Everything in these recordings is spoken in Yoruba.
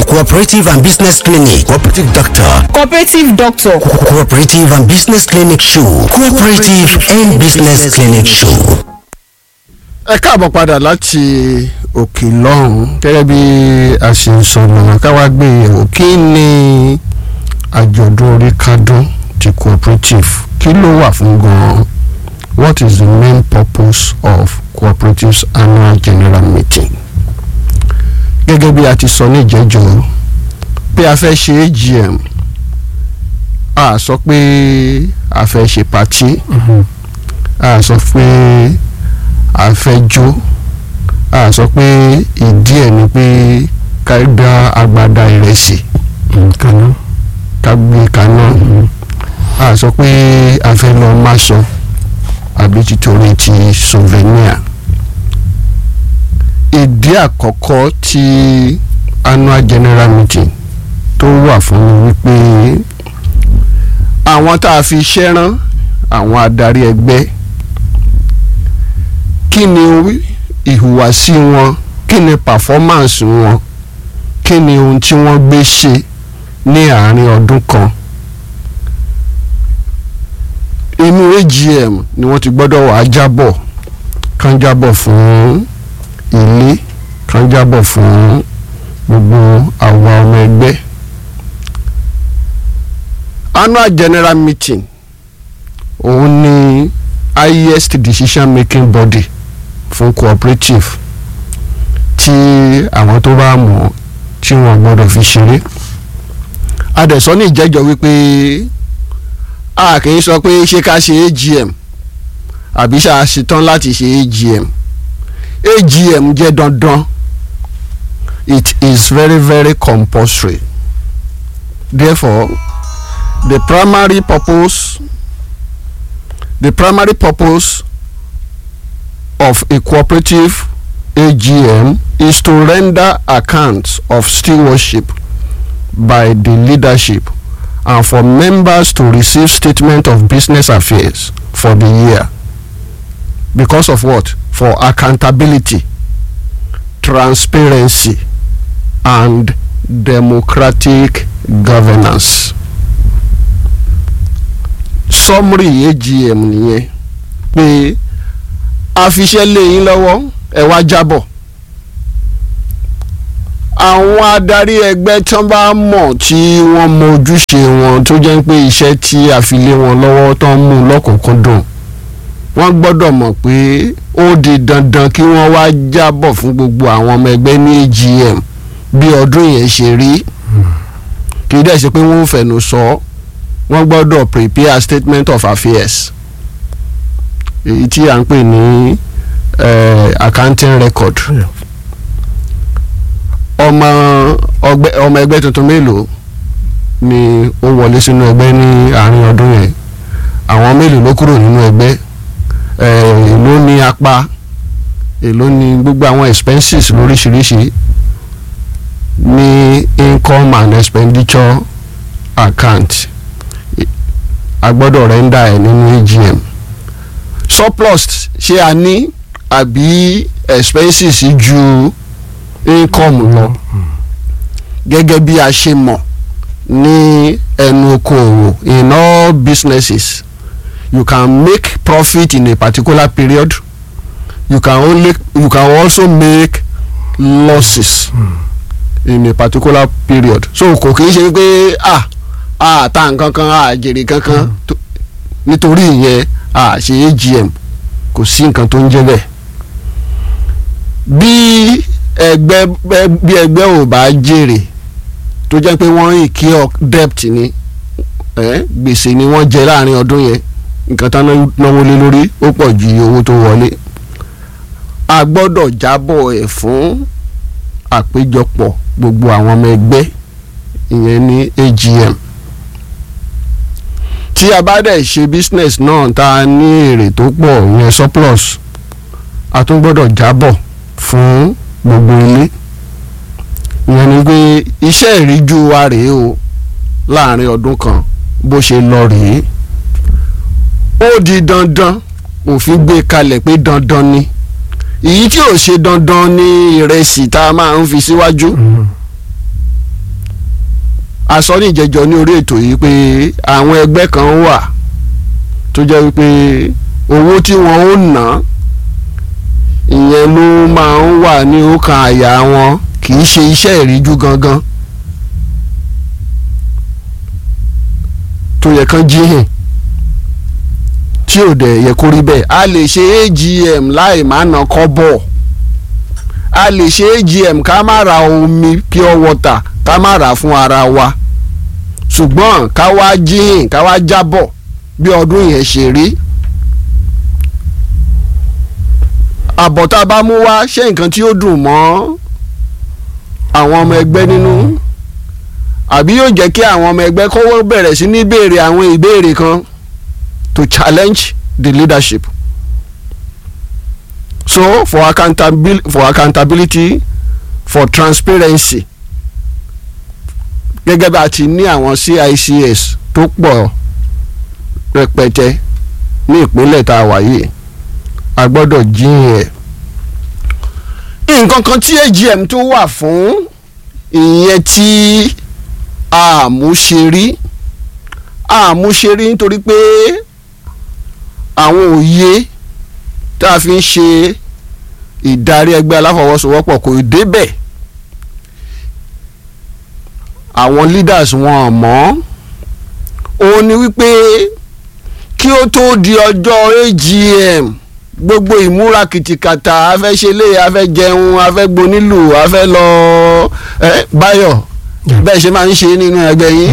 cooperative and business clinic cooperative doctor cooperative doctor Co- cooperative and business clinic show cooperative and business clinic show. ẹ káàbọ̀ padà láti òkè lọ́hùn gẹ́gẹ́ bí a ṣe ń sọ lọ́nà káwá gbé yẹ̀wò kí ni àjọ̀dún orí kádùn ti cooperative kí ló wà fún gan-an what is the main purpose of cooperatives annual general meeting gẹ́gẹ́ bí a ti sọ ní ìjẹ́jọ́ pé a fẹ́ ṣe AGM a sọ pé a fẹ́ ṣe pàtí a sọ pé a fẹ́ jó a sọ pé ìdí ẹ̀ ni pé ká dá agbada ìrẹsì kaná ká gbé kaná a sọ pé a fẹ́ lọ máṣọ àbí títorí ti souvenir ìdí àkọ́kọ́ tí annual general meeting tó wà fún mi wípé àwọn tá a fi iṣẹ́ rán àwọn adarí ẹgbẹ́ kí ni ìhùwàsí wọn kí ni performance wọn kí ni ohun tí wọ́n gbé ṣe ní àárín ọdún kan inú AGM ni wọ́n ti gbọ́dọ̀ wàá jábọ̀ kán jábọ̀ fún ilé kán jábọ̀ fún gbogbo àwa ọmọ ẹgbẹ́ annual general meeting òun ni highest decision making body fún cooperative tí àwọn tó bá mọ̀ tí wọ́n gbọ́dọ̀ fi ṣeré adẹ̀sọ́ ní ìjẹ́jọ́ wípé a kì í sọ pé ṣé ká ṣe AGM àbí ṣá a ṣetán láti ṣe AGM AGM jẹ́ dandan it is very very compulsory therefore the primary purpose the primary purpose of a cooperative AGM is to render accounts of stewardship by the leadership and for members to receive statement of business affairs for the year because of what for accountability transparency and democratic governance summary AGM nìyẹn pé a fi iṣẹ́ lé yín lọ́wọ́ ẹ wá jábọ̀ àwọn adarí ẹgbẹ́ tán bá mọ̀ tí wọ́n mọ ojúṣe wọn tó jẹ́ pé iṣẹ́ tí a fi lé wọn lọ́wọ́ tán mú lọ́kùnkúndùn wọ́n gbọ́dọ̀ mọ̀ pé ó di dandan kí wọ́n wá jábọ̀ fún gbogbo àwọn ọmọ ẹgbẹ́ ní AGM bí ọdún yẹn ṣe rí kì í dẹ̀ ṣe pé wọ́n ń fẹ̀nu sọ ọ́ wọ́n gbọ́dọ̀ prepare statement of affairs èyí tí à ń pè ní uh, accounting record ọmọ ọgbẹ́ ọmọ ẹgbẹ́ tuntun mélòó ni ó wọlé sínú ẹgbẹ́ ní àárín ọdún yẹn àwọn mélòó ló kúrò nínú ẹgbẹ́ èló ní apá èló ní gbogbo àwọn expenses lóríṣiríṣi ní income and expenditure account a gbọ́dọ̀ rẹ́ńdà ẹ̀ nínú AGM surplus ṣé a ní àbí expenses ju income lọ gẹ́gẹ́ bí a ṣe mọ̀ ní ẹnu okòòwò in all businesses you can make profit in a particular period you can only you can also make losses in a particular period so kò kì í ṣe pé ah a ta nǹkan kan a jèrè kankan nítorí ìyẹn a ṣe AGM kò sí nǹkan tó ń jẹ́ bẹ́ẹ̀ bí ẹgbẹ́ bí ẹgbẹ́ ò bá jèrè tó jẹ́ pé wọ́n incur debt ni gbèsè ni wọ́n jẹ láàrin ọdún yẹn nǹkan tán náwó lé lórí ó pọ̀ ju iye owó tó wọlé a gbọ́dọ̀ jábọ̀ ẹ̀ fún àpéjọpọ̀ gbogbo àwọn ọmọ ẹgbẹ́ ìyẹn ní AGM tí a bá dẹ̀ ṣe business náà tá a ní èrè tó pọ̀ ìyẹn surplus a tún gbọ́dọ̀ jábọ̀ fún gbogbo ilé ìyẹn ni pé iṣẹ́ ìríjú wa rèé o láàrin ọdún kan bó ṣe lọ rèé ó di dandan òfin gbé kalẹ̀ pé dandan ni èyí tí ò ṣe dandan ní ìrẹsì tá a máa ń fi síwájú a sọ ní ìjẹjọ ní orí ètò yìí pé àwọn ẹgbẹ́ kan wà tó jẹ́ wípé owó tí wọ́n ó ná ìyẹn ló máa ń wà ní ọkàn àyà wọn kì í ṣe iṣẹ́ ìríjú gangan tó yẹ kán jí hìn tí ò dẹ̀ yẹ kó rí bẹ́ẹ̀ a lè ṣe AGM láì má ná kọ́bọ̀ a lè ṣe AGM ká má ra omi pure water ká má rà fún ara wa ṣùgbọ́n ká wá jíhìn ká wá jábọ̀ bí ọdún yẹn ṣe rí àbọ̀ tá a bá mú wá ṣé nǹkan tí ó dùn mọ́ àwọn ọmọ ẹgbẹ́ nínú àbí yóò jẹ́ kí àwọn ọmọ ẹgbẹ́ kọ́wọ́ bẹ̀rẹ̀ sí ní béèrè àwọn ìbéèrè kan to challenge the leadership so for accountability for accountability for transparency gẹ́gẹ́ bá a ti ní àwọn CICS tó pọ̀ rẹpẹtẹ ní ìpínlẹ̀ tá a wà yìí a gbọ́dọ̀ jíyìn ẹ̀ nǹkan kan tí AGM tó wà fún ìyẹn tí àmúṣerí àmúṣerí nítorí pé àwọn òye tá a fi ń ṣe ìdarí ẹgbẹ́ aláfọwọ́sowọ́pọ̀ kò débẹ̀ àwọn leaders wọn mọ̀ òun ni wípé kí ó tó di ọjọ́ AGM gbogbo ìmúra kìtìkàtà afẹ́ṣelé afẹ́jẹun afẹ́gbónílù afẹ́ lọ ẹ báyọ̀ bẹ́ẹ̀ ṣe máa ń ṣe nínú ẹgbẹ́ yín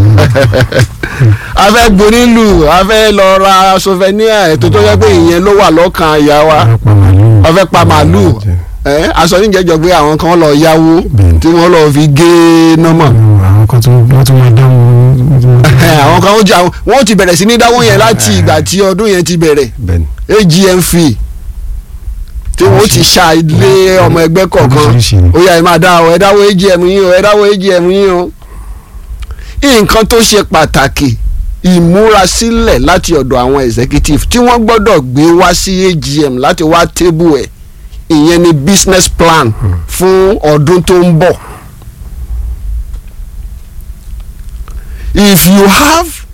afẹ́gbónílù afẹ́ lọ ra souvenir ètò tó yẹ pé ìyẹn ló wà lọ́kàn àyà wa afẹ́ pa màálù ẹ aṣọ níjẹjọ pé àwọn kan lọ yáwó tí wọ́n lọ fi gé nọ́mọ̀ àwọn kan tó wọ́n tún máa dáhùn. àwọn kan ó jà wọ́n ti bẹ̀rẹ̀ sí ní dáwọ́ yẹn láti ìgbà tí ọdún yẹn ti bẹ̀rẹ̀ bẹ́ẹ̀ni AGM fee tí wọ́n ti ṣá ilé ọmọ ẹgbẹ́ kọ̀ọ̀kan Oríṣiríṣi ni. ó yá ẹ máa dá ọ ẹ dáwọ́ AGM yín o ẹ dáwọ́ AGM yín o nǹkan tó ṣe pàtàkì ìmúrasílẹ̀ láti ọ̀dọ̀ àwọn executive tí wọ́n gbọ́dọ̀ gbé wá sí AGM láti wá tébù ẹ̀ ìyẹn ni business plan fún ọdún tó ń bọ̀. if you have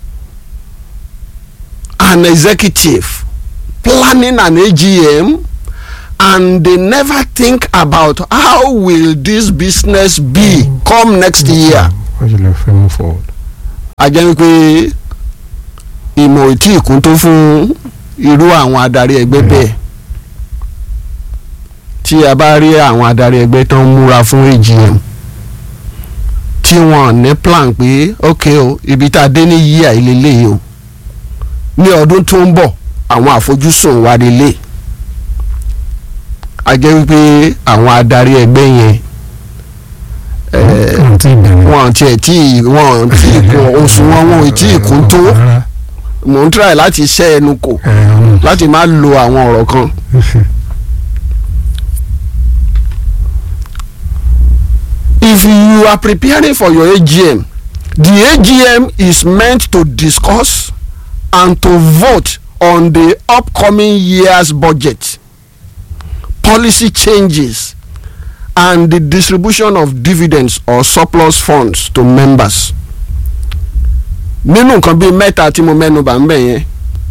an executive planning an AGM and they never think about how will this business be come next year wọ́n ṣe lè fẹ́ move forward. a jẹ́ wípé ìmọ̀ ò tí ì kún tó fún irú àwọn adarí ẹgbẹ́ bẹ́ẹ̀ tí a bá rí àwọn adarí ẹgbẹ́ tó ń múra fún AGM tí wọ́n ní plan pé ok o ibi tá a dé ní yíyà ìlélẹ́yìí o ní ọdún tó ń bọ̀ àwọn àfojúsùn wa lélẹ̀ a jẹ́ wípé àwọn adarí ẹgbẹ́ yẹn ẹ̀ẹ́ wọ́n ti bẹ̀rẹ̀. wọn tiẹ̀ tí wọn tí kún oṣù wọn wọn ò tí ì kún tó Rárá. mò ń try láti ṣẹ́ ẹnu kò Ẹ, ọ̀nà. láti má lo àwọn ọ̀rọ̀ kan. if you are preparing for your AGM the AGM is meant to discuss and to vote on the upcoming year's budget policy changes and the distribution of dividends or surplus funds to members. nínú nǹkan bíi mẹ́ta tí mo mẹ́nu bà ń bẹ̀ yẹn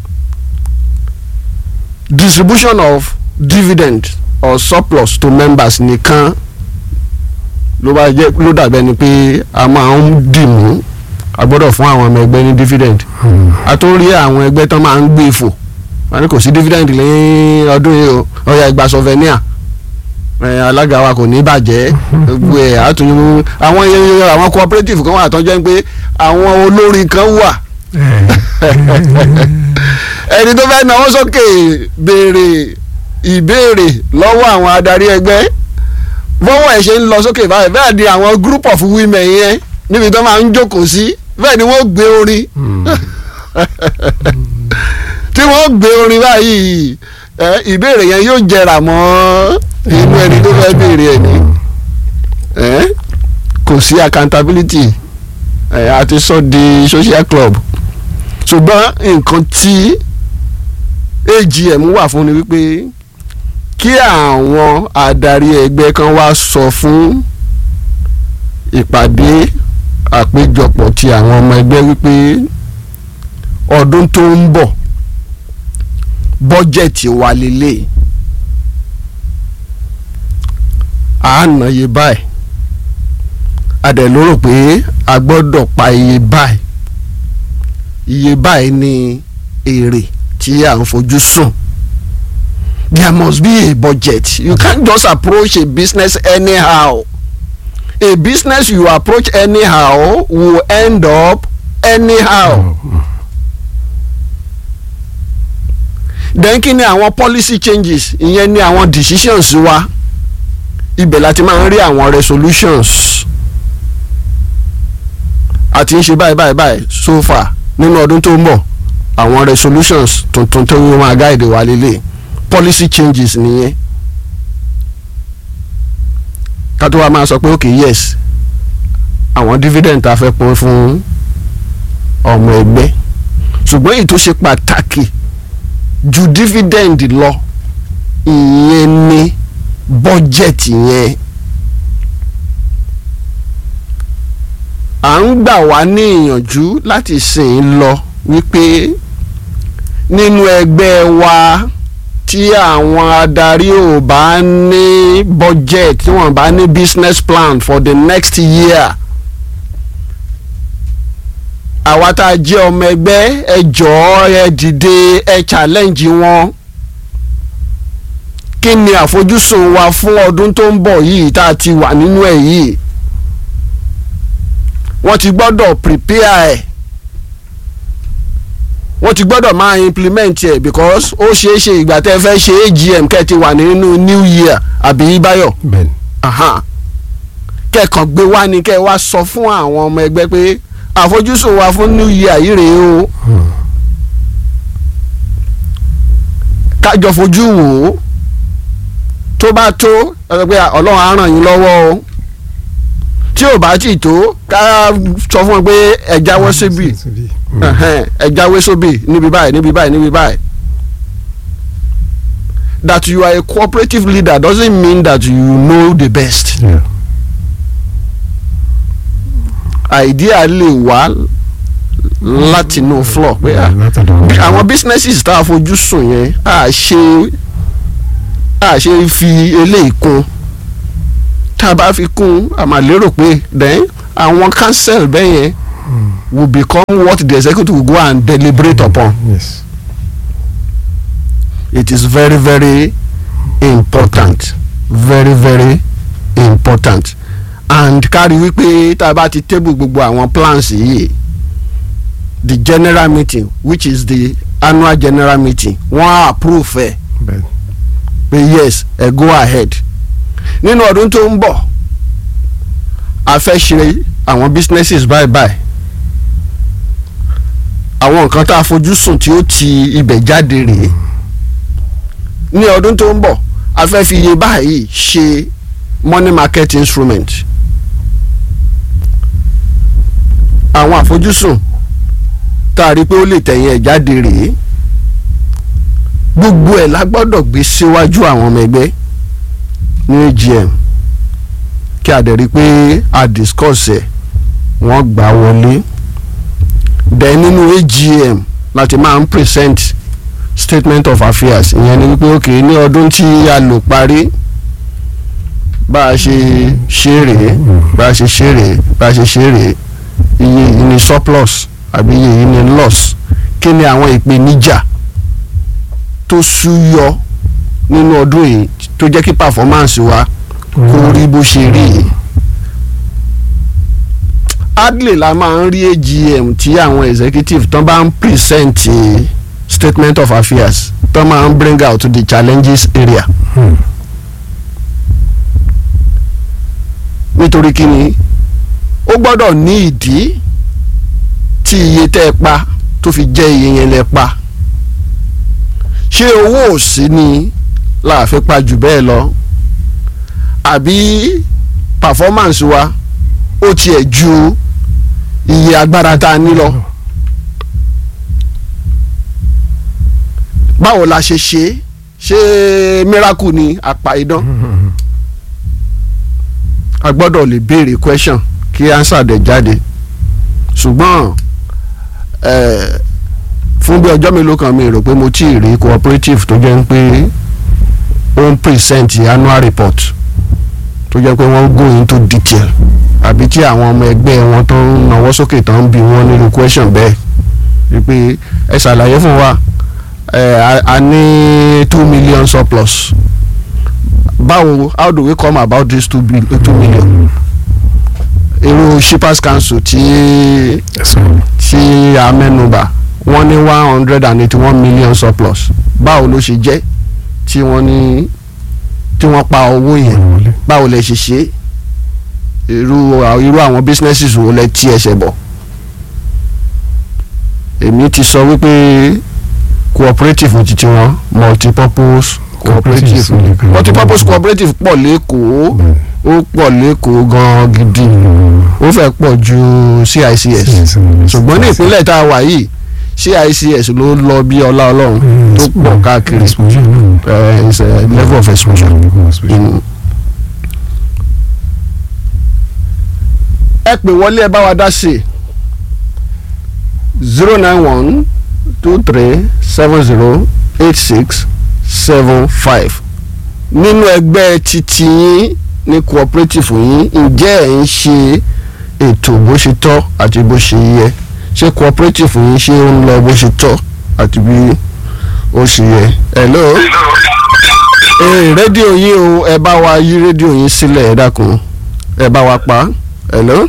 distribution of dividend or surplus to members nìkan ló bá jẹ́ ló dàbẹ́ ni pé a máa ń dì mú a gbọ́dọ̀ fún àwọn ọmọ ẹgbẹ́ ní dividend Hmm. a tó rí àwọn ẹgbẹ́ tó máa ń gbé fò wọn ní kò sí dividend lẹ́yìn ọdún yìí o ọ̀yà ìgbà souvenir ẹ alága wa kò ní bàjẹ́ gbogbo ẹ̀ àtúnyẹ̀wò àwọn yẹn àwọn cooperative kan wà tó jẹ́ pé àwọn olórin kan wà ẹni tó fẹ́ náwó sókè béèrè ìbéèrè lọ́wọ́ àwọn adarí ẹgbẹ́ bọ́wọ́ ẹ̀ ṣe ń lọ sókè báyìí bẹ́ẹ̀ ni àwọn group of women yẹn níbi tó máa ń jókòó sí bẹ́ẹ̀ ni wọ́n gbé orin Hmm. tí wọ́n gbé orin báyìí ẹ, ìbéèrè yẹn yóò jẹrà mọ́ inú ẹni tó fẹ́ béèrè ẹ̀ ní ẹ, kò sí accountability ẹ, a ti sọ di social club ṣùgbọ́n nǹkan tí AGM wà fún ni wípé kí àwọn adarí ẹgbẹ́ kan wá sọ fún ìpàdé àpéjọpọ̀ ti àwọn ọmọ ẹgbẹ́ wípé ọdún tó ń bọ̀ bọ́jẹ̀tì wa lélẹ̀ à ń ná iye báyìí a dẹ̀ lérò pé a gbọ́dọ̀ pa iye báyìí iye báyìí ni èrè tí à ń fojú sùn there must be a budget you can't just approach a business anyhow a business you approach anyhow will end up anyhow. then kí ni àwọn policy changes ìyẹn ni àwọn decisions wa ibẹ̀ láti máa ń rí àwọn resolutions àti ń ṣe báyìí báyìí báyìí so far nínú ọdún tó ń bọ̀ àwọn resolutions tuntun tó ń máa guide wa lélẹ̀ policy changes nìyẹn ká tó wá máa sọ pé okay yes àwọn dividend tá a fẹ́ pín fún ọmọ ẹgbẹ́ ṣùgbọ́n èyí tó ṣe pàtàkì ju dividend lọ ìyẹn ni budget yẹn à ń gbà wá ní ìyànjú láti sìn lọ wípé nínú ẹgbẹ́ wa tí àwọn adarí ò bá ní budget tí wọ́n bá ní business plan for the next year àwa tá a jẹ́ ọmọ ẹgbẹ́ ẹ jọ̀ọ́ ẹ dìde ẹ challenge wọn kí ni àfojúsùn wa fún ọdún tó ń bọ̀ yìí tá a ti wà nínú ẹ̀ yìí wọ́n ti gbọ́dọ̀ prepare ẹ̀ wọ́n ti gbọ́dọ̀ máa implement ẹ̀ because ó ṣeé ṣe ìgbà tẹ́ fẹ́ ṣe AGM kẹ́ ti wà nínú new year àbí báyọ̀ bẹ́ẹ̀ni kẹ́kàn gbé wá ni kẹ́ wá sọ fún àwọn ọmọ ẹgbẹ́ pé àfojúsùn wa fún new year yìí rèé o kájọ fojú wò ó tó bá tó ẹ pé ọlọ́run á ràn yín lọ́wọ́ o tí ò bá tì tó ká sọ fún wọn pé ẹ jáwọ́ síbì ẹhẹn, ẹ jáwé sóbì níbi báyìí níbi báyìí níbi báyìí that you are a cooperative leader doesn't mean that you know the best Yeah. idea lè wá láti inú floor pé ah, látọ̀dọ̀ bí àwọn businesses tá a fojú sùn yẹn a ṣe a ṣe fi eléyìí kún tá a bá fi kún a máa lérò pé then àwọn council bẹ́ẹ̀ yẹn will become what the executive will go and deliberate upon yes it is very very important very very important and kárí wípé tá a bá ti table gbogbo àwọn plans yìí the general meeting which is the annual general meeting wọ́n á approve ẹ̀ bẹ́ẹ̀ni pé yes ẹ go ahead nínú ọdún tó ń bọ̀ a fẹ́ ṣe àwọn businesses bye bye àwọn nǹkan tá a fojú sùn tí ó ti ibẹ̀ jáde rèé ní ọdún tó ń bọ̀ a fẹ́ fi iye báyìí ṣe money market instrument àwọn àfojúsùn tá a rí pé ó lè tẹ̀yìn ẹ̀ jáde rèé gbogbo ẹ̀ la gbọ́dọ̀ gbé síwájú àwọn ọmọ ẹgbẹ́ ní AGM kí a dẹ̀ rí i pé a discuss ẹ̀ wọ́n gbà wọlé then nínú AGM láti máa ń present statement of affairs ìyẹn ni wípé ok ní ọdún tí a lò parí bá a ṣe ṣe rèé bá a ṣe ṣe rèé bá a ṣe ṣe rèé iye yìí ni surplus àbí iye yìí ni loss kí ni àwọn ìpèníjà tó súyọ nínú ọdún yìí tó jẹ́ kí performance wa kó rí bó ṣe rí yìí hardly la máa ń rí AGM tí àwọn executive tán bá ń present eh, statement of affairs tán máa ń bring out the challenges area nítorí kí ni ó gbọ́dọ̀ ní ìdí tí iye tẹ́ ẹ pa tó fi jẹ́ iye yẹn lẹ pa ṣé owó òsì ni la fi pa jù bẹ́ẹ̀ lọ àbí performance wa ó tiẹ̀ ju iye agbára tá a ní lọ báwo la ṣe ṣe ṣé miracle ni àpá idán a gbọ́dọ̀ lè béèrè question kí answer dẹ̀ jáde ṣùgbọ́n eh, fún bí ọjọ́ mélòó kan mi rò pé mo tí ì rí cooperative tó jẹ́ pé ó ń present annual report tó jẹ́ pé wọ́n go into detail àbí tí àwọn ọmọ ẹgbẹ́ wọn tó ń nawọ́ sókè tó ń bi wọ́n nínú question bẹ́ẹ̀ wípé ẹ ṣàlàyé fún wa ẹ a- a ní two million surplus báwo how do we come about this two, bil- two million irú shippers council tí ẹ̀sán tí a mẹ́nubà wọ́n ní one hundred and eighty one million surplus báwo ló ṣe jẹ́ tí wọ́n ní tí wọ́n pa owó yẹn wọlé. báwo lẹ ṣe ṣe é irú irú àwọn businesses wo lẹ tí ẹsẹ̀ bọ̀ èmi ti sọ wípé cooperative ti tiwọn multipurpose cooperative Cooperatives ni kan. multipurpose cooperative pọ̀ lẹ́kọ̀ọ́ ó pọ̀ lẹ́kọ̀ọ́ gan-an gidi ó fẹ́ pọ̀ ju CICS ṣùgbọ́n ní ìpínlẹ̀ tá a wà yìí CICS ló lọ bí ọlá ọlọ́run tó pọ̀ káàkiri exposure náà eh, it's a level of exposure. Mm. ẹ pè wọlé ẹ bá wa dá sí zero nine one two three seven zero eight six seven five nínú ẹgbẹ́ titi yín ní cooperative yín ǹjẹ́ ẹ̀ ń ṣe ètò bó ṣe tọ́ àti bó ṣe yẹ ṣé cooperative yín ṣé ó ń lọ bó ṣe tọ́ àti bí ó ṣe yẹ. hello ee rédíò yín o ẹ bá wa yí rédíò yín sílẹ̀ ẹ dákun ẹ bá wa pa hello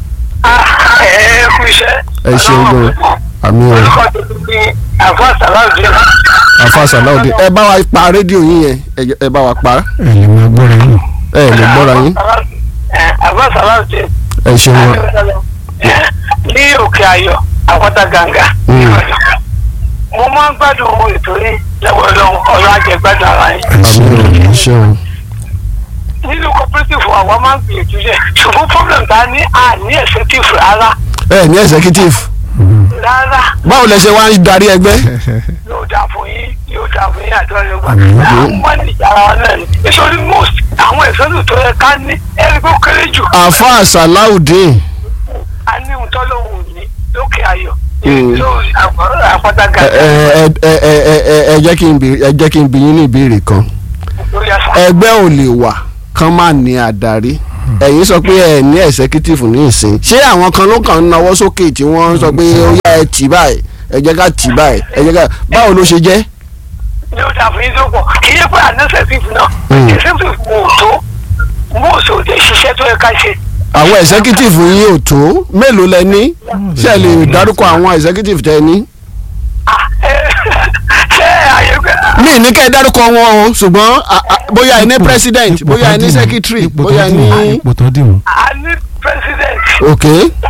ẹ kú iṣẹ́. ẹ ṣeun gan àmì o orúkọ tuntun ni àfọ sàláùdì àfa sàláùdì ẹ bá wa pa rédíò yín yẹn ẹ jẹ́- ẹ bá wa pa ẹ lè máa gbọ́ra yín ẹ lè gbọ́ra yín àfọ sàláùdì ẹ ṣeun gan ní òkè ayọ̀ àpáta gàǹgà Mm. mo máa ń gbádùn owó ètò yìí lọ́wọ́ lọ́wọ́ ọ̀rọ̀ àjẹgbádùn ara yín àmì o ẹ ṣeun nínú cooperative àwọn máa ń gbìyànjú yẹ ṣùgbọ́n problem ta ní àní effective rárá ẹ ní executive rárá báwo lẹ ṣe wá ń darí ẹgbẹ́ yóò dà fún yín yóò dà fún yín àjọ yorùbá Àmín. àwọn máa ń ìjà ara wa náà ni nítorí most àwọn ìfẹ́lù tó yẹ ká ní ẹni tó kéré jù àfa sàláùdì a ní ohun tó lóhùn ní lókè ayọ̀ Mm. lórí àpáta ẹ gàdá ẹ ẹ ẹ ẹ ẹ ẹ jẹ́ kí n bi ẹ jẹ́ kí n bi yín ní ìbéèrè kan lórí àṣà. ẹgbẹ́ ò lè wà kán má ní adarí ẹ̀yin sọ pé ẹ ní executive ní ìsìn ṣé àwọn kan ló kàn ń nawọ́ sókè tí wọ́n sọ pé ó yá ẹ tì báyìí ẹ jẹ́ ká tì báyìí ẹ jẹ́ ká báwo ló ṣe jẹ́. yóò dà fún yín tó pọ̀ kì í yẹ pé ànẹ́sẹ̀tìfù náà Mm. executive mò ń tó mò ń sọ òde ṣiṣẹ́ tó yẹ ká ṣe. àwọn executive yín ò tó mélòó lẹ ní ṣé ẹ lè dárúkọ àwọn executive tẹ ẹ ní. Ah, eh, ṣé àyè gbẹ. mi ní kẹ́ ẹ dárúkọ wọn o ṣùgbọ́n a- a- bóyá ẹ ní president Ipò bóyá ẹ tó ní dì mú, secretary ipò tó bóyá ẹ dì mú, ní. ipò tó dì mú. a ní president ok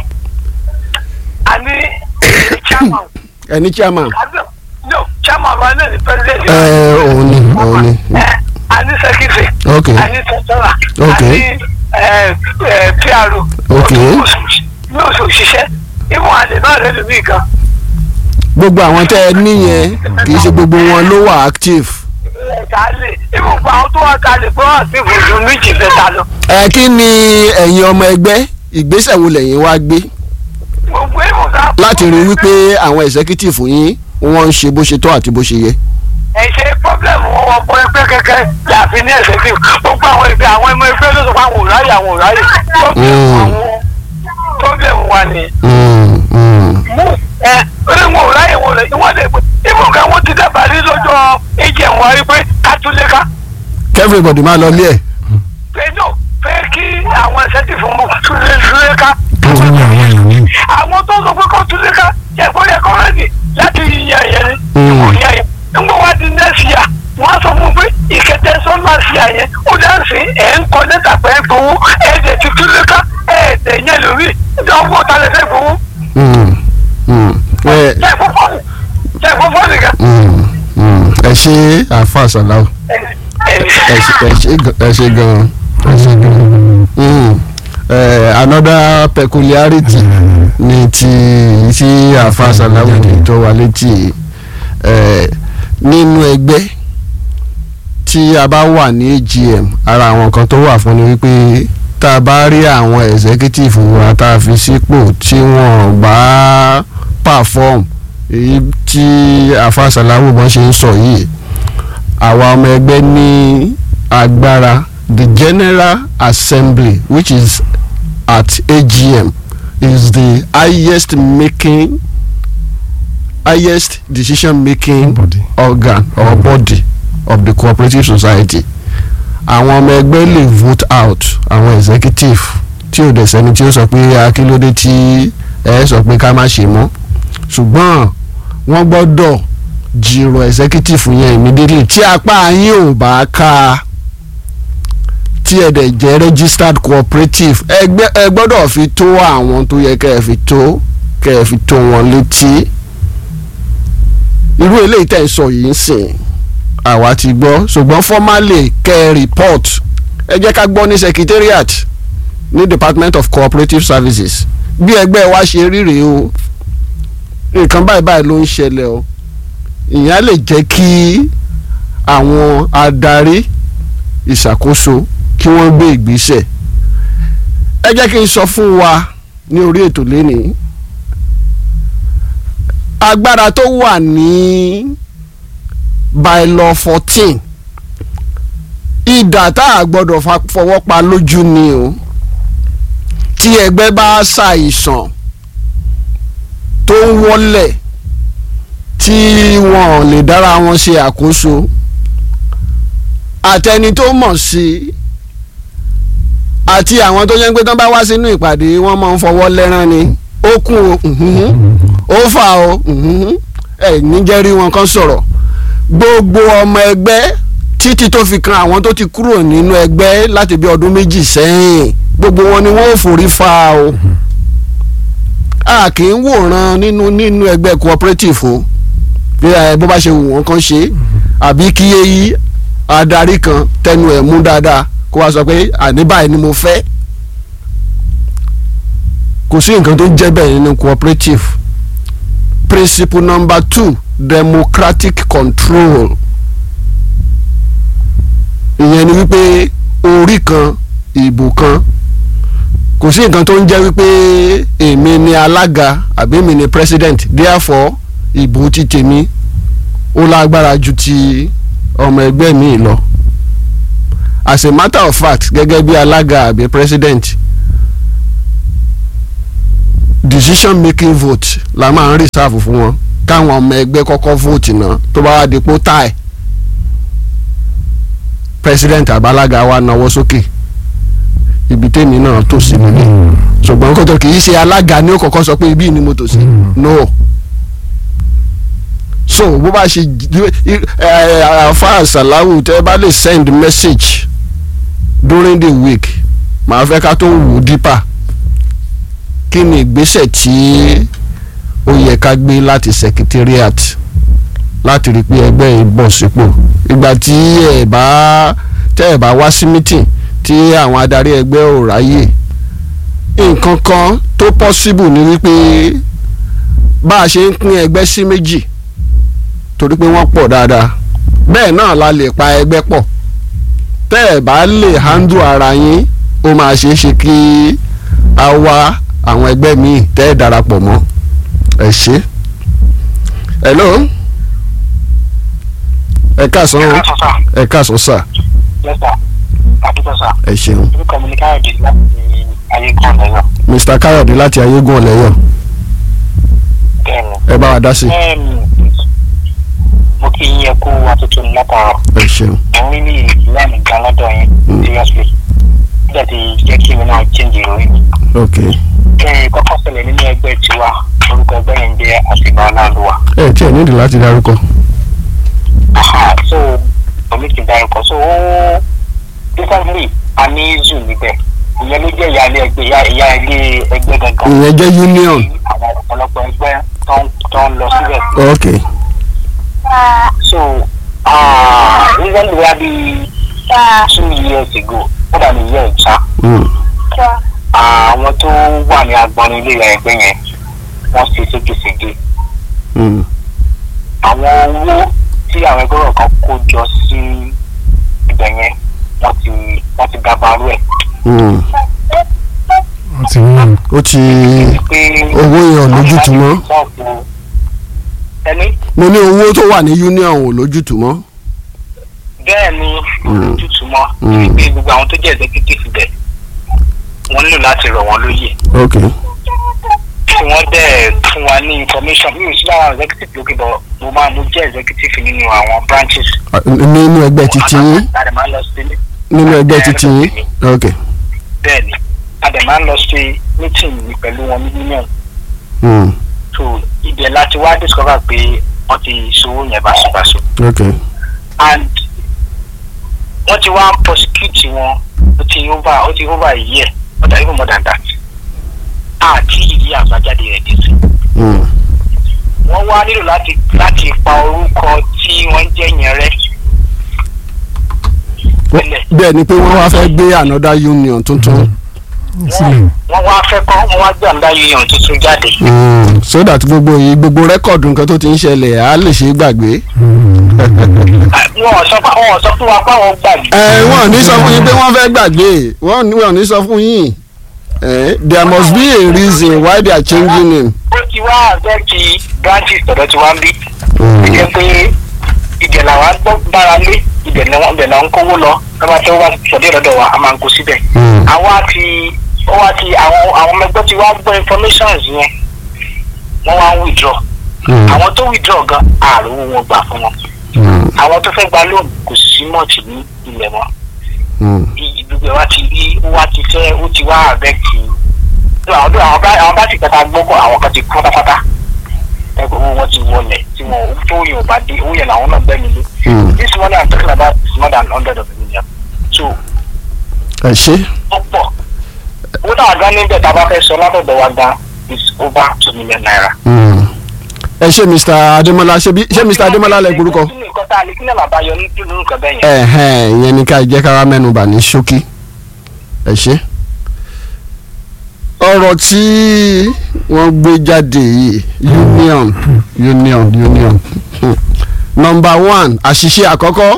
a ní chairman ẹ ní chairman. àbí- no chairman wa náà ní president. ẹ òun ni òun ni. Eh, a ní secretary. ok a ní tẹ̀sánà. Ok. a ní eh, eh, PRO. Ok. ní oṣù òṣìṣẹ́ ìwọ̀n àlè náà lẹ́nu mí kan. gbogbo àwọn tẹ ẹ níyẹn kì í ṣe gbogbo wọn ló wà active. kálẹ̀ ìbùkún àwọn tó wà kálẹ̀ pé wọ́n ti fojú méjì mẹ́ta lọ. ẹ kí ni ẹ̀yin ọmọ ẹgbẹ́ ìgbésẹ̀ wo lẹ́yìn wá gbé gbogbo ìbùkún. láti rí wípé àwọn executive yín wọ́n ń ṣe bó ṣe tọ́ àti bó ṣe yẹ. ẹ ṣe pọ́blẹ́mù wọn wọ́n pọ́ ẹgbẹ́ kẹ́kẹ́ láàfin ní ẹ̀sẹ̀ tí gbogbo àwọn ẹgbẹ́ àwọn ẹmọ ẹgbẹ́ ló sọ pé àwọn ò ráyè àwọn ò ráyè. pọ́blẹ́mù àwọn pọ́blẹ́mù wa ni. Mm, mm. mú ẹ orí wọn ò ráyè wọn lè wọ́n lè pé ìbùkún àwọn ti dábàá rí lọ́jọ́ ẹ̀jẹ̀ wọn rí pé ká tún lé ká. kí everybody máa lọ lé ẹ̀. pé no pé kí àwọn ẹ̀sẹ̀ ti fún mọ́ tún lé tún lé ká. kí wọ́n ní àwọn èèyàn ní. àwọn tó sọ pé kó tún lé ká yẹ kó yẹ kó rẹ́dì láti yíyan ẹ̀yẹ ni. Mm. kò yẹ yẹn nígbà wá di nẹ́ẹ̀sì yà wọ́n á sọ fún un pé ìkẹtẹ sọ́nà sí àyẹn ó dá sí ẹ̀ ń kọ́ lẹ́tà pé ẹ̀ gbowó ẹ̀ẹ́dẹ̀ ti tún lé ká ẹ̀ẹ́dẹ̀ yẹn lórí ìjọba ọ̀tá lẹ́sẹ̀ gbowó. Mm, mm. ẹ jẹ́ ìfọ́fọ́nì jẹ́ ìfọ́fọ́nì kan. mm, mm. ẹ ṣe àfa sàláwù ẹ ṣe- ẹ ṣe gan- ẹ ṣe gan-an ẹ ṣe gan-an. Mm. Eh, another peculiarity ní ti tí àfa sàláwù tó wà létí eh, nínú ẹgbẹ́ tí a bá wà ní AGM ara àwọn kan tó wà fún ni wípé tá a bá rí àwọn executive wa tá a fi sípò tí wọ́n bá perform èyí tí àfàsàláwò bọ́n ṣe ń sọ yìí àwa ọmọ ẹgbẹ́ ní agbára the general assembly which is at AGM is the highest making highest decision making Body. organ or body of the cooperative society àwọn ọmọ ẹgbẹ́ lè vote out àwọn executive tí ò dẹ̀ sẹ́ni tí ó sọ pé akílódé tí ẹ sọ pé ká má ṣe mọ́ ṣùgbọ́n wọ́n gbọ́dọ̀ jìrò executive yẹn immediately tí apá yín ò bá ká tí ẹ dẹ̀ jẹ́ registered cooperative ẹgbẹ́ ẹ gbọ́dọ̀ fi tó àwọn tó yẹ kẹ́ ẹ fi tó kẹ́ ẹ fi tó wọn létí irú eléyìí tẹ̀ ń sọ yìí ń sìn àwa ti gbọ́ ṣùgbọ́n formally kẹ́ ẹ report ẹ jẹ́ ká gbọ́ ní secretariat ní department of cooperative services bí ẹgbẹ́ wa ṣe rí rèé o nǹkan báyìí báyìí ló ń ṣẹlẹ̀ o ìyẹn á lè jẹ́ kí àwọn adarí ìṣàkóso kí wọ́n gbé ìgbésẹ̀ ẹ jẹ́ kí n sọ fún wa ní orí ètò lénìí agbára tó wà ní bylaw fourteen ìdà tá a gbọ́dọ̀ fa- fọwọ́ pa lójú ni o tí ẹgbẹ́ bá ṣàìsàn tó ń wọlẹ̀ tí wọn ò lè dára wọn ṣe àkóso àtẹni tó mọ̀ sí àti àwọn tó yẹn pé tán bá wá sínú ìpàdé wọ́n máa ń fọwọ́ lẹ́rán ni ó kún o ǹhún, ó fà o ǹhún, ẹ níjẹ́ rí wọn kan sọ̀rọ̀ gbogbo ọmọ ẹgbẹ́ títí tó fi kan àwọn tó ti kúrò nínú ẹgbẹ́ láti bí ọdún méjì sẹ́yìn gbogbo wọn ni wọ́n ò forí fa o a kì í wòran nínú nínú ẹgbẹ́ cooperative o bí ẹ bó bá ṣe wù wọ́n kàn ṣe àbí kí èyí adarí kan tẹnu ẹ̀ mú dáadáa kó wá sọ pé àní báyìí ni mo fẹ́ kò sí nǹkan tó ń jẹ́ bẹ́ẹ̀ nínú cooperative principle number two democratic control ìyẹn ni wípé orí kan ìbò kan kò sí nǹkan tó ń jẹ́ wípé èmi ni alága àbí èmi ni president therefore ìbò ti tèmi ó lágbára ju ti ọmọ ẹgbẹ́ mi lọ as a matter of fact gẹ́gẹ́ bí alága àbí president decision making vote la máa ń reserve fún wọn káwọn ọmọ ẹgbẹ́ kọ́kọ́ vote náà tó bá wá dípò tie president àbálága wa náwó sókè ibi tèmi náà tò sí nílé ṣùgbọ́n kótó kì í ṣe alága ní ó kọ́kọ́ sọ pé ibi ni mo tò sí no so bó bá ṣe àfa salawu tẹ́ bá lè send message during the week màá fẹ́ ká tó wò deeper kí ni ìgbésẹ̀ tí ó yẹ ká gbé láti secretariat láti rí i pé ẹgbẹ́ yìí bọ̀ sípò ìgbà tí ẹ bá tẹ́ ẹ bá wá sí meeting tí àwọn adarí ẹgbẹ́ ò ráyè nǹkan kan tó possible ni wípé bá a ṣe ń pín ẹgbẹ́ sí méjì torí pé wọ́n pọ̀ dáadáa bẹ́ẹ̀ náà la lè pa ẹgbẹ́ pọ̀ tẹ́ ẹ bá lè handle ara yín ó máa ṣeé ṣe kí a wá àwọn ẹgbẹ́ míì tẹ́ ẹ darapọ̀ mọ́ ẹ ṣe. hello ẹ káàsán o ẹ káàsán sà lẹ́sà àdúgbò sà ẹ ṣeun orúkọ mi ní káyọ̀dé láti ayégun lẹ́yọ̀ mr káyọ̀dé láti ayégún ọ̀lẹ́yọ̀ bẹ́ẹ̀ ni. ẹ bá wa dá sí Em, mo kí yín ẹkú àtúntò ní látàárọ̀ ẹ ṣeun mo rí ní ìlànà ìgbà lọ́dọ̀ yín seriously nígbà tí jẹ́ kí mi náà change ìròyìn mi. ok kẹ́rin kọ́kọ́ ṣẹlẹ̀ nínú ẹgbẹ́ tiwa orúkọ ẹgbẹ́ yẹn jẹ́ àṣìgbà ọláluwa. ẹ tí ẹ nídìí láti dárúkọ Aha, so omi ti dárúkọ so ó recently a ní zoo níbẹ̀ ìyẹn ló jẹ́ ìyáálé ẹgbẹ́ ìyá- ìyá ilé ẹgbẹ́ gangan. ìyẹn jẹ́ union àwọn ọ̀pọ̀lọpọ̀ ẹgbẹ́ tó ń tó ń lọ síbẹ̀. ok so uh, recently wá bí two years ago ó dà ní year ìta mm. àwọn tó wà ní agbọnrin ilé ìyá ẹgbẹ́ yẹn wọ́n ṣe ségesège Mm. àwọn owó tí àwọn ẹgbẹ́ rẹ̀ kan kó jọ sí ibẹ̀ yẹn wọ́n ti wọ́n ti dàbàrú ẹ̀ Mm. wọ́n ti ní ó ti pé owó yẹn ò lójútùú mọ́ ẹni mo ní owó tó wà ní union ò lójútùú mọ́. bẹ́ẹ̀ ni ojútùú mọ́ Mm. pé gbogbo àwọn tó jẹ́ executive bẹ̀ wọ́n nílò láti rọ̀ wọ́n lóye ok tí wọ́n dẹ̀ fún wa ní information mi ò sí lára executive lókè bọ̀ mo máa mo jẹ́ executive nínú àwọn branches. Ah, nínú ẹgbẹ́ titi yín a dẹ̀ máa ń lọ sí nínú ẹgbẹ́ titi yín ok bẹ́ẹ̀ ni a dẹ̀ máa ń lọ sí meeting ní pẹ̀lú wọn ní union mm. so ibẹ̀ láti wá discover pé wọ́n ti ṣòwò yẹn báṣubàṣu ok and wọ́n ti wá prosecute wọn ó ti over ó ti over a year or even more than that àti ìdí àbájáde rẹ̀ dé sí mm. wọ́n wá nílò láti láti pa orúkọ tí wọ́n jẹ́ yẹn rẹ́ sílẹ̀ bẹ́ẹ̀ ni pé wọ́n wá fẹ́ gbé another union tuntun sílẹ̀ wọ́n wá fẹ́ kọ́ wọ́n wá gbé àmúdá union tuntun jáde mm. so that gbogbo yìí gbogbo rẹ́kọ̀dù nǹkan tó ti ń ṣẹlẹ̀ á lè ṣe é gbàgbé. Ah, wọn ò sọ fún wọn ò sọ fún wa pé àwọn gbàgbé ẹ wọ́n ò ní sọ fún yín pé wọ́n fẹ́ gbàgbé wọ́n ní- wọ́n ò ní sọ fún yín Eh, there must be a reason why they are changing name. ó ti wá àbẹ́ẹ̀tì branches tọ̀dọ̀ tí wọ́n ń bí ó jẹ́ pé ibẹ̀ làwọn gbọ́ gbára lé ibẹ̀ ni wọ́n ibẹ̀ là ń kówó lọ lọ́ba tí wọ́n bá sọ̀dí lọ́dọ̀ wa a máa ń kó síbẹ̀. Mm. àwa ti ó wá ti àwọn àwọn ọmọ ẹgbẹ́ ti wá gbọ́ informations yẹn wọ́n wá ń withdraw Mm. àwọn tó withdraw gan ààrùn wọn gbà fún wọn Mm. àwọn tó fẹ́ gba loan kò sí mọ́ọ̀tì ní ilẹ̀ mọ́ Mm. gbogbo ẹ̀ wá ti rí ó wá ti fẹ́ ó ti wá àbẹ́ẹ̀tì àwọn tó àwọn bá àwọn bá ti kẹta gbọ́kọ̀ àwọn kan ti kú pátápátá ẹgbẹ́ owó wọn ti wọlẹ̀ tí wọn tó yẹn ò bá dé owó yẹn làwọn náà gbẹ́mi lé Mm. this money i'm talking about is more than hundred of million so ẹ ṣe ó pọ̀ owó náà gan níbẹ̀ tá a bá fẹ́ sọ látọ̀dọ̀ wa gan is over two million naira. Mm. ẹ ṣe mr ademola ṣe bí ṣe mr ademola lẹ gbórúkọ. kí ni nǹkan tá a lè kí ni àbá yọ ní nínú nǹkan bẹ́ẹ̀ yẹn. ẹ̀hẹ́n ìyẹn ni ká jẹ́ ká wá mẹ́nubà ní ṣókí ẹ ṣe. ọ̀rọ̀ tí wọ́n gbé jáde yìí union union union Hmm. number one àṣìṣe àkọ́kọ́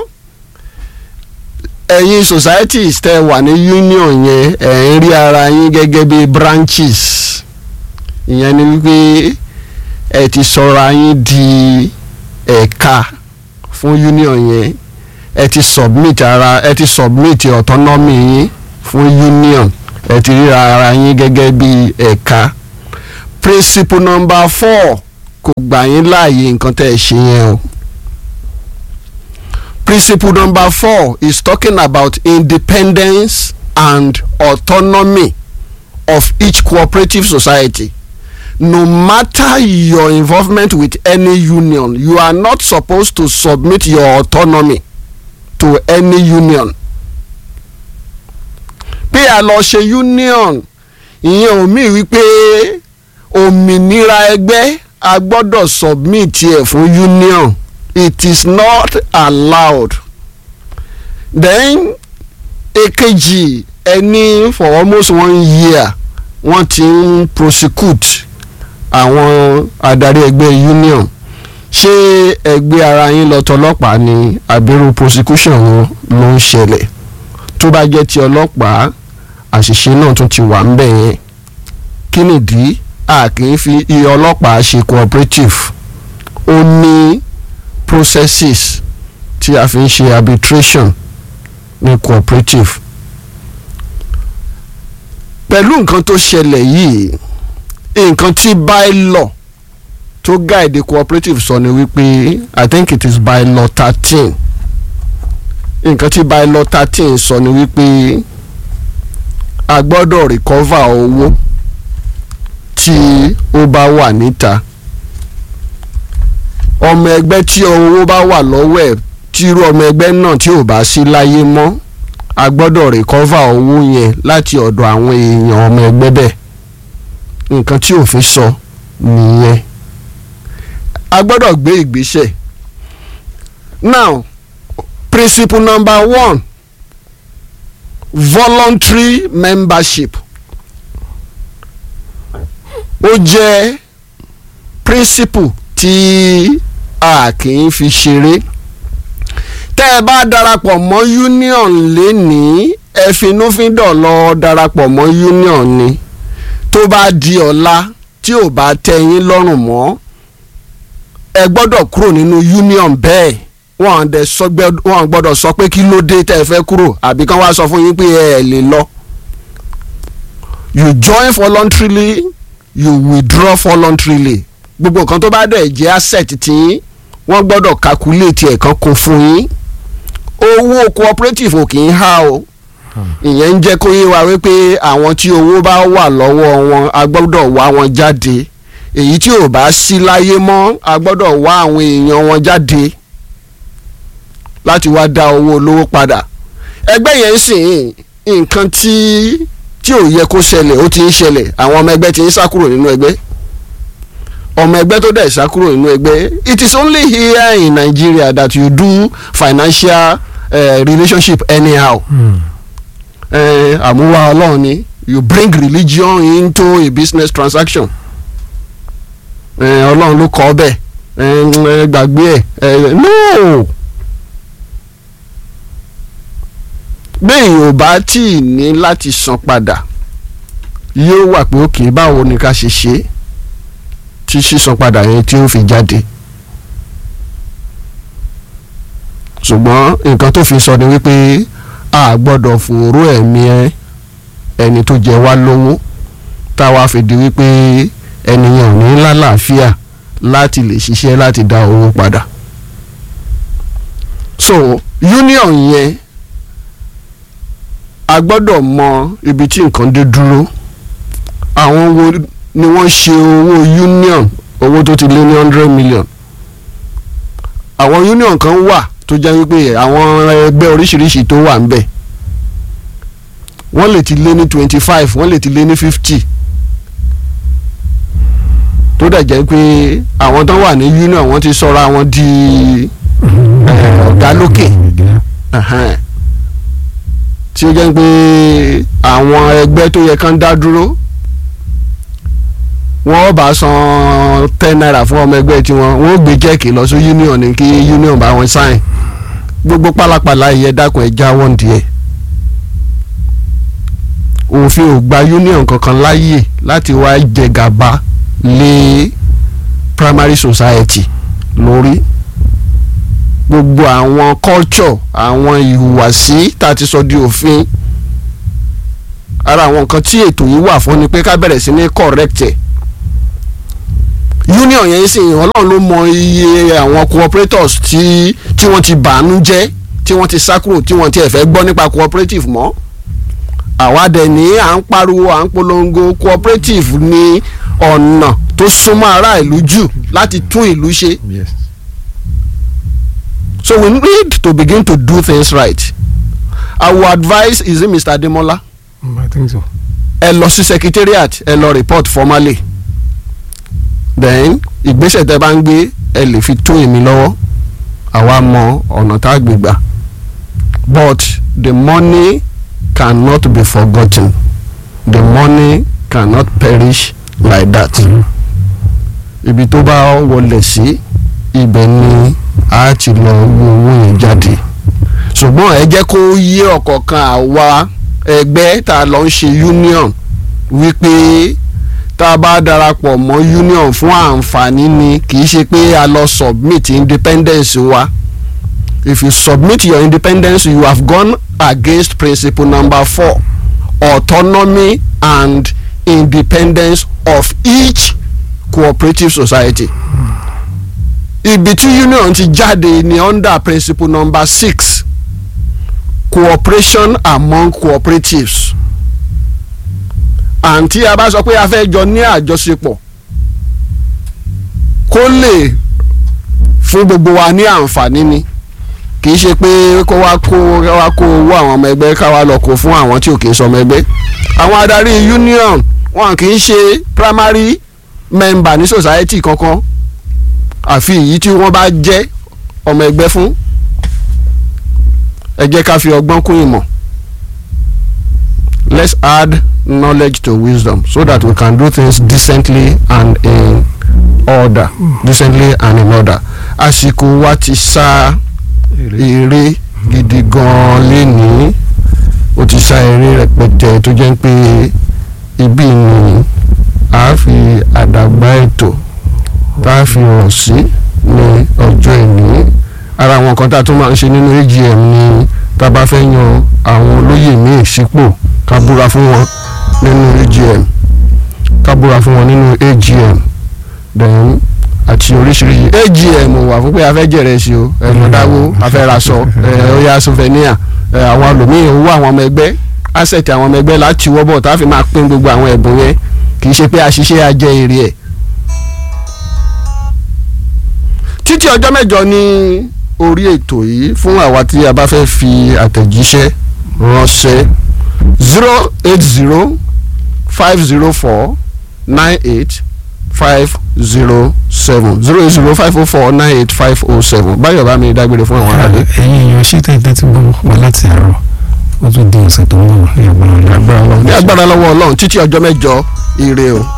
ẹ̀yin societies tẹ́ wà ní union yẹn ẹ̀ ń rí ara yín gẹ́gẹ́ bí branches ìyẹn ni wípé ẹ ti sọra yín di ẹ̀ka fún union yẹn ẹ ti submit ara ẹ ti submit autonomy yín fún union ẹ ti ríra ara yín gẹ́gẹ́ bí ẹ̀ka principle number four kò gbà yín láàyè nǹkan tẹ́ ẹ ṣe yẹn o principle number four is talking about independence and autonomy of each cooperative society no matter your involvement with any union you are not supposed to submit your autonomy to any union pé a lọ ṣe union ìyẹn ò mí wípé òmìnira ẹgbẹ́ a gbọ́dọ̀ submit ẹ̀ fún union it is not allowed then èkejì ẹni for almost one year wọ́n ti ń prosecute àwọn adarí ẹgbẹ́ union ṣé ẹgbẹ́ ara yín lọ tọlọ́pàá ni àbẹ̀rù prosecution wọn ló ń ṣẹlẹ̀ tó bá jẹ́ ti ọlọ́pàá àṣìṣe náà tún ti wà ń bẹ̀ yẹn kí nìdí a kì í fi iye ọlọ́pàá ṣe cooperative ó ní processes tí a fi ń ṣe arbitration ní cooperative pẹ̀lú nǹkan tó ṣẹlẹ̀ yìí nǹkan tí bylaw tó guide cooperative sọ ni wípé i think it is bylaw thirteen nǹkan tí bylaw thirteen sọ ni wípé a gbọ́dọ̀ recover owó tí ó bá wà níta ọmọ ẹgbẹ́ tí owó bá wà lọ́wọ́ ẹ̀ tí irú ọmọ ẹgbẹ́ náà tí ò bá sí láyé mọ́ a gbọ́dọ̀ recover owó yẹn láti ọ̀dọ̀ àwọn èèyàn ọmọ ẹgbẹ́ bẹ́ẹ̀ nǹkan tí òfin sọ nìyẹn a gbọ́dọ̀ gbé ìgbésẹ̀ now principle number one voluntary membership ó jẹ́ principle tí a kì í fi ṣeré tẹ́ ẹ bá darapọ̀ mọ́ union lénìí ẹ finúfíndọ̀ lọ darapọ̀ mọ́ union ni tó bá di ọ̀la tí ò bá tẹ́ yín lọ́rùn mọ́ ẹ gbọ́dọ̀ kúrò nínú union bẹ́ẹ̀ wọ́n dẹ̀ sọ gbẹ́- wọ́n gbọ́dọ̀ sọ pé kí ló dé tẹ́ ẹ fẹ́ kúrò àbí kán wá sọ fún yín pé ẹ ẹ̀ lè lọ. you join voluntarily you withdraw voluntarily gbogbo nǹkan tó bá dẹ̀ jẹ́ asset tí yín wọ́n gbọ́dọ̀ calculate ẹ̀ kan kó fún yín owó cooperative ò kì í há o ìyẹn ń jẹ́ kó yé wa wípé àwọn tí owó bá wà lọ́wọ́ wọn a gbọ́dọ̀ wá wọn jáde èyí tí ò bá sí láyé mọ́ a gbọ́dọ̀ wá àwọn èèyàn wọn jáde láti wá dá owó olówó padà ẹgbẹ́ yẹn ń sìn nǹkan tí tí ò yẹ kó ṣẹlẹ̀ ó ti ń ṣẹlẹ̀ àwọn ọmọ ẹgbẹ́ ti ń sá kúrò nínú ẹgbẹ́ ọmọ ẹgbẹ́ tó dẹ̀ sá kúrò nínú ẹgbẹ́ it is only here in Nigeria that you do financial uh, relationship anyhow eh, àmúwá ọlọ́run ni you bring religion into a business transaction eh, ọlọ́run ló kọ́ bẹ́ẹ̀ eh, ẹ gbàgbé ẹ̀ eh, no bẹ́ẹ̀ ò bá tí ì ní láti san padà yóò wà pé òkè báwo ni ká ṣe ṣe tí sísan padà yẹn tí ó fi jáde ṣùgbọ́n nǹkan tó fi sọ ni wípé a gbọ́dọ̀ fòró ẹ̀mí ẹ ẹni tó jẹ wá lówó táwa fi di wípé ẹnìyàn ò ní lálàáfíà láti lè ṣiṣẹ́ láti dá owó padà. so union yẹn a gbọ́dọ̀ mọ ibi tí nǹkan dé dúró àwọn wo ni wọ́n ṣe owó union owó tó ti lé ní hundred million àwọn union kan wà tó jẹ́ wípé àwọn ẹgbẹ́ oríṣiríṣi tó wà ń bẹ̀ wọ́n lè ti lé ní twenty five wọ́n lè ti lé ní fifty tó dẹ̀ jẹ́ pé àwọn tó wà ní union wọ́n ti sọra wọn di ọ̀gá lókè ẹ̀hẹ́n. tí ó jẹ́ pé àwọn ẹgbẹ́ tó yẹ kán dá dúró wọ́n bá san ten naira fún ọmọ ẹgbẹ́ tiwọn wọ́n ó gbé jẹ́ẹ̀kì lọ sí union ní kí union bá wọn sign gbogbo pálapàla ìyẹn dákun ẹ̀ já wọ́n díẹ̀ òfin ò gba union kankan láàyè láti wá jẹ gàba lé primary society lórí gbogbo àwọn culture àwọn ìhùwàsí tá a ti sọ di òfin ara àwọn nǹkan tí ètò yìí wà fún ni pé ká bẹ̀rẹ̀ sí ní correct ẹ̀ union yẹn sì ọlọ́run ló mọ iye àwọn cooperators tí tí wọ́n ti bàánú jẹ́ tí wọ́n ti sá kúrò tí wọ́n ti ẹ̀fẹ́ gbọ́ nípa cooperative mọ́ àwa dẹ̀ ní à ń pariwo à ń polongo cooperative ní ọ̀nà tó súnmọ́ ará ìlú jù láti tún ìlú ṣe yes. so we need to begin to do things right our advice is it Mr. Ademola Mm, I think so. ẹ lọ sí secretariat ẹ lọ report formally then ìgbésẹ̀ tẹ́ bá ń gbé ẹ lè fi tó èmi lọ́wọ́ àwa mọ ọ̀nà tá a gbé gbà but the money cannot be forgotten the money cannot perish like that ibi tó bá wọlé sí ibẹ̀ ni a ti lọ wo owó yẹn jáde ṣùgbọ́n ẹ jẹ́ kó yé ọ̀kọ̀ọ̀kan àwa ẹgbẹ́ tá a lọ ń ṣe union wípé tá a bá darapọ̀ mọ́ union fún àǹfààní ni kì í ṣe pé a lọ submit independence wa if you submit your independence you have gone against principle number four autonomy and independence of each cooperative society ibi tí union ti jáde ni under principle number six cooperation among cooperatives àǹtí a bá sọ pé a fẹ́ jọ ní àjọṣepọ̀ kó lè fún gbogbo wa ní àǹfààní ni kì í ṣe pé kó wá kó wá kó owó àwọn ọmọ ẹgbẹ́ ká wá lọ kó fún àwọn tí ò kì í sọmọ ẹgbẹ́ àwọn adarí union wọn kì í ṣe primary member ní society kankan àfi èyí tí wọ́n bá jẹ́ ọmọ ẹgbẹ́ fún ẹ jẹ́ ká fi ọgbọ́n kún ìmọ̀ let's add knowledge to wisdom so that we can do things decently and in order decently and in order àsìkò wa ti sá eré gidi gan-an lénìí ó ti sá eré rẹpẹtẹ tó jẹ́ pé ibi ni a fi àdàgbà ètò tá a fi rọ̀ sí ní ọjọ́ ìní ara àwọn nǹkan tá a tún máa ń ṣe nínú AGM ni tá a bá fẹ́ yan àwọn olóyè míì sípò ká búra fún wọn nínú AGM ká búra fún wọn nínú AGM then àti oríṣiríṣi AGM ò wà fún pé a fẹ́ jẹ̀rẹ̀ sí o ẹ̀mọ́dáwó a fẹ́ raṣọ ẹ̀ ó yá souvenir ẹ̀ àwọn àlòmíì owó àwọn ọmọ ẹgbẹ́ asset àwọn ọmọ ẹgbẹ́ láti wọ́bọ̀ tá a fi máa pín gbogbo àwọn ẹ̀bùn yẹn kì í ṣe pé àṣìṣe ajẹ́ èrè ẹ̀. títí ọjọ́ mẹ́jọ ní orí ètò yìí fún àwa tí a bá fẹ́ fi àtẹ̀jíṣẹ́ ránṣẹ́ zero eight zero five zero four nine eight five zero seven zero eight zero five oh four nine eight five oh seven báyọ̀ bá mi dágbére fún àwọn aráàlú. ẹ̀yin èèyàn ṣé tẹ́tẹ́ tí gbọ́ wá láti àárọ̀ ó tún di ọ̀sẹ̀ tó ń bọ̀ ní agbára ní ọlọ́run. agbára lọ́wọ́ ọlọ́run títí ọjọ́ mẹ́jọ ire o.